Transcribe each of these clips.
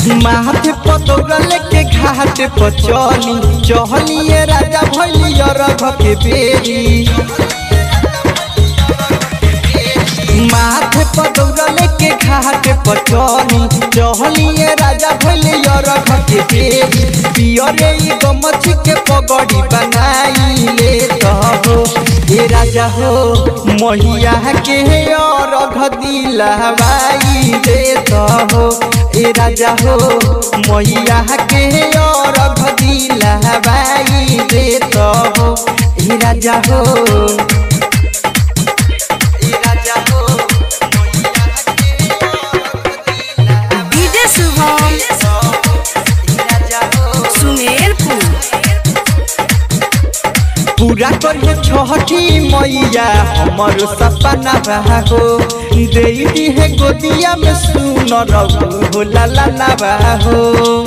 माथे पतौरा लेके घाट पर चली चहलिए राजा भैली अरघ के बेरी माथे पतौरा लेके घाट पर चली चहलिए राजा भैली अरघ के बेरी पियरे ई गमछी के पगड़ी बनाई ले हो ए राजा हो महिया के अरघ दिलवाई दे हो ए राजा हो मैया के और दिला बाई दे तो हो ए राजा हो ए राजा हो डीजे शुभम सुमेरपुर पूरा करिए छठी मैया हमर सपना हो दे दी है गोदिया में सुन रहू हो ला ला ला हो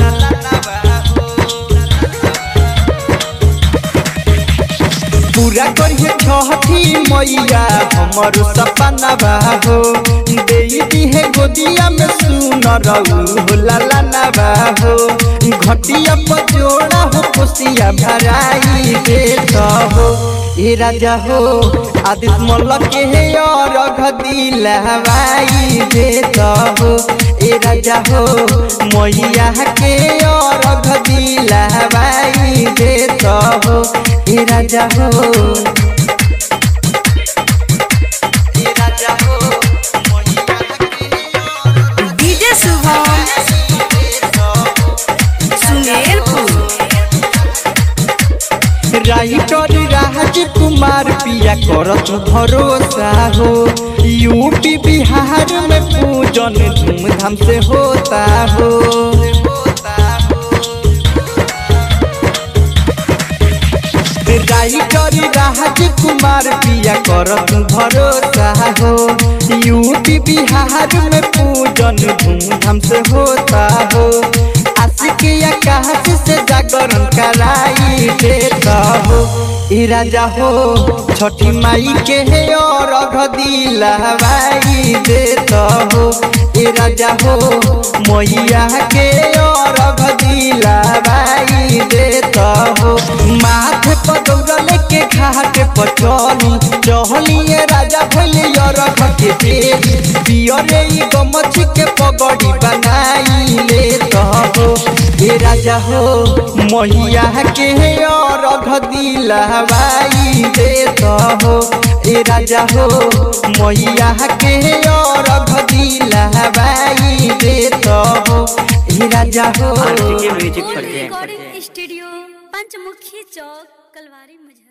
पूरा करिए छठी मैया हमर सपना हो दे दी है गोदिया में सुन रहू हो ला ला ला हो घटिया पर जोड़ा हो खुशिया भराई दे हो ए राजा हो आदित मल्ल के हे और दिलवाई दे हो ए राजा हो मैया के और दिलवाई दे हो ए राजा हो ए राजा हो डीजे शुभम सुमेरपुर राइटर राज कुमार पिया करत भरोसा हो यूपी बिहार में पूजन धूमधाम से होता हो राइटर राज कुमार पिया करत भरोसा हो यूपी बिहार में पूजन धूमधाम से होता हो आशिक आकाश से जागरण कराई देता हो ए राजा हो छठी माई के हे और दिलवाई देता हो ए राजा हो मैया के और दिलवाई देता हो माथे पदौरा लेके घाट पर चली चहलिए राजा भैले अरघ के बेरी पियरे ई गमछी के पगड़ी बनाई ले हो ए राजा हो मैया के अरघ दिलवाई दे हो ए राजा हो मैया के अरघ दिलवाई दे हो ए राजा हो म्यूजिक पर रिकॉर्डिंग स्टूडियो पंचमुखी चौक कलवारी मुजफ्फर